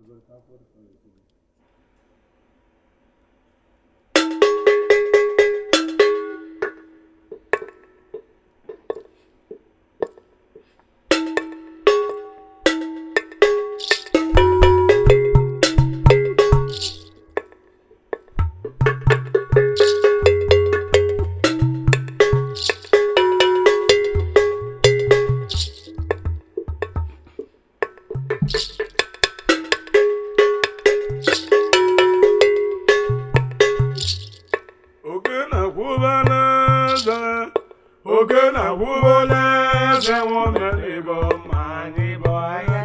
oke na-akwụbala eze oke na-akwụbala eze nwoke igbo ma anyị bụ ahịa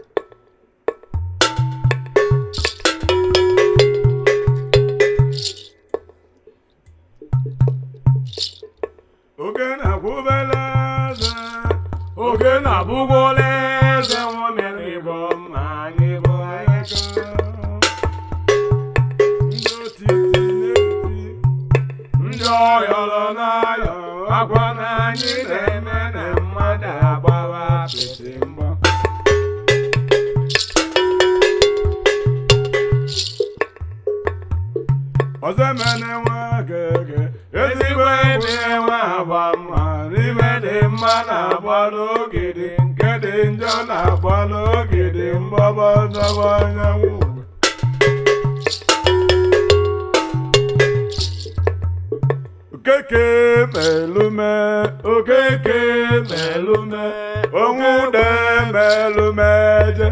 oke na-akwụbala eze oke na-abụgwọla eze nwoke igbo ma anyị bụ ahịa ndị otiti na-eti ndị ọyọrọ n'ayọ akwa na anyị na-eme na mmadụ agbawa apịtị mgbọ ọzọ mene nwa gege ezigbo ebe nwa agba mma n'ime dị mma na-agba n'ogidi nke dị njọ na-agba n'ogidi mgbọbọ ndọbọ anyanwụ okeke melume okeke melume onwude melume je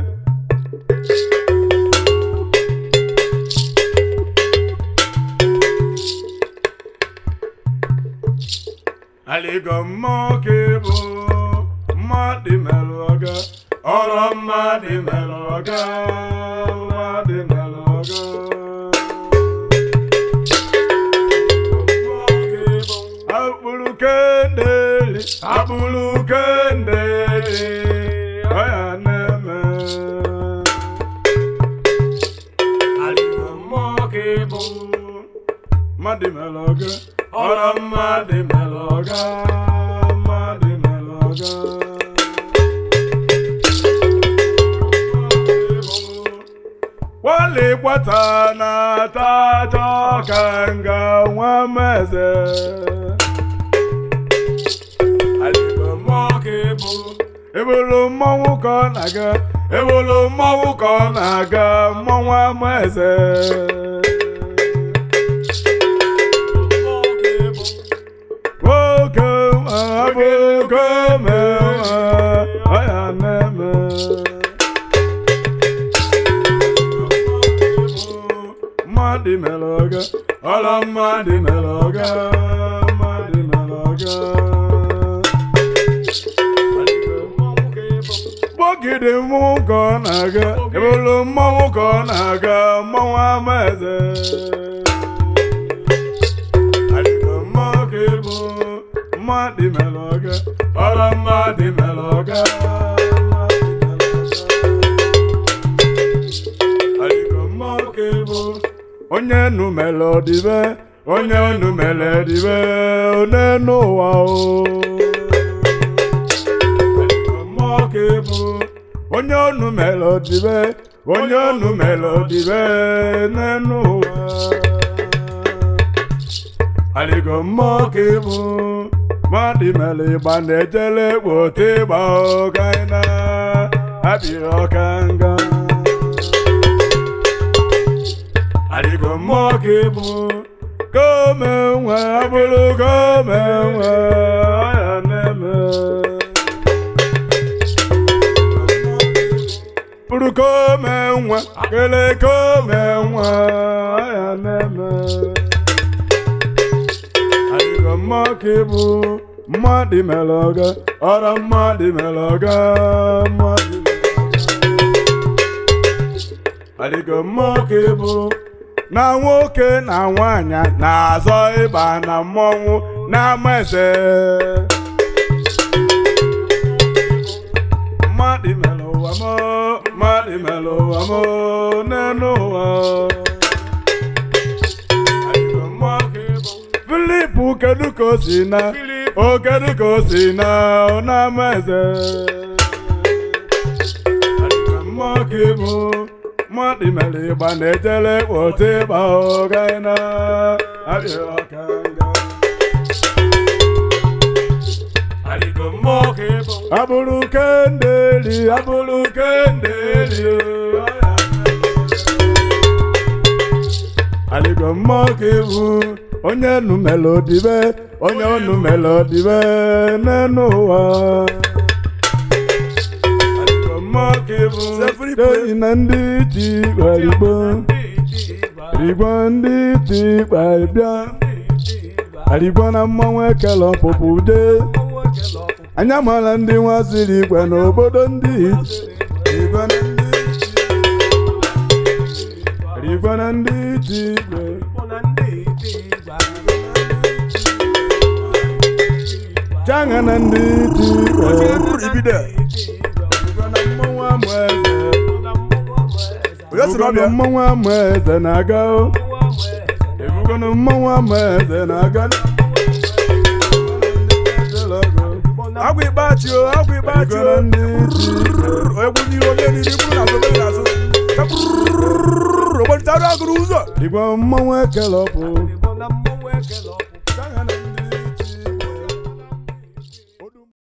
aligo mmụọ ka ịbụ mmadụ melụ ọga ọrụ mmadụ melụ ọga mmadụ melụ ọga akpụrụ kendeli akpụrụ kendeli ọya na-eme aligo mmụọ ka ịbụ mmadụ melụ ọga ọrụ mmadụ melụ ọga mmadụ melụ ọga Wali gbata na-ata aja ọka nga nwa meze ebulu mmọnwụ ka ọ na-aga ebulu mmọnwụ ka ọ na-aga mmọnwụ amaeze nwoke abụgo mewa ọya na-eme mmadụ mere ọga ọla mmadụ mere ọga mmadụ mere ọga gbọgide mmọnwụ ka ọ na-aga ebulu mmọnwụ ka ọ na-aga mmọnwụ ama eze Alịgo mmụọ ka ịbụ mmadụ mere ọga ọla mmadụ mere ọga Alịgo mmụọ ka ịbụ onye nu mere ọdịbe onye nu mere ọdịbe onye n'ụwa o Alịgo mmụọ ka ịbụ onye onu mere ọdịbe onye onu mere ọdịbe n'enu ụwa Alịgo mmụọ ka ịbụ mmadụ mere ịgba na-ejele kpote ịgba ọkaina abịghị ọka nga Alịgo mmụọ ka ịbụ kome nwe abụrụ kome nwe ọya na-eme bụrụ kome nwe kele kome nwe ọya na-eme Alịgo mmụọ ka ịbụ mmadụ mere ọga ọrụ mmadụ mere ọga mmadụ Alịgo mmụọ ka ịbụ na nwoke na nwanyị na-azọ ịba na mmọnwụ n'ama eze mmadụ mere ụwa m mmadụ mere ụwa m n'elu ụwa Alịgo mmụọ ka ịbụ Filip kedu ka o si na o kedu ka o si na n'ama eze Alịgo mmụọ ka ịbụ mmadụ mere ịgba na-ejele kpọta ịgba ọgaina abịa ọka nga Aligo mmụọ ka ịbụ. abụrụ kendeli abụrụ kendeli aligo mmụọ ka iwu onye nu melodibe onye onu melodibe n'enu ụwa aligo mmụọ ka iwu toyi na ndị ji gbarigbo rigbo ndị ji gbaribịa arigbo na mmanwụ ekele ọpụpụ dee anya mara ndị nwa siri igwe n'obodo ndị igwe na ndị igwe na ndị ji igwe changa na ndị ji igwe ibido igwe na mmanwụ amụ eze onye sịrị Ebugo na ọbịa mmanwụ amụ eze na-aga o. ebugo na mmanwụ amụ eze na-aga agwa ikpeachi o agwa ikpeachi Igwe na o ndị ji igwe egwu n'ihu onye niile bụrụ na azụ n'azụ ogbolitara agụrụ ụzọ igwe mmanwụ ekele ọpụ Igbo na mmọnwụ ekele ọkụ.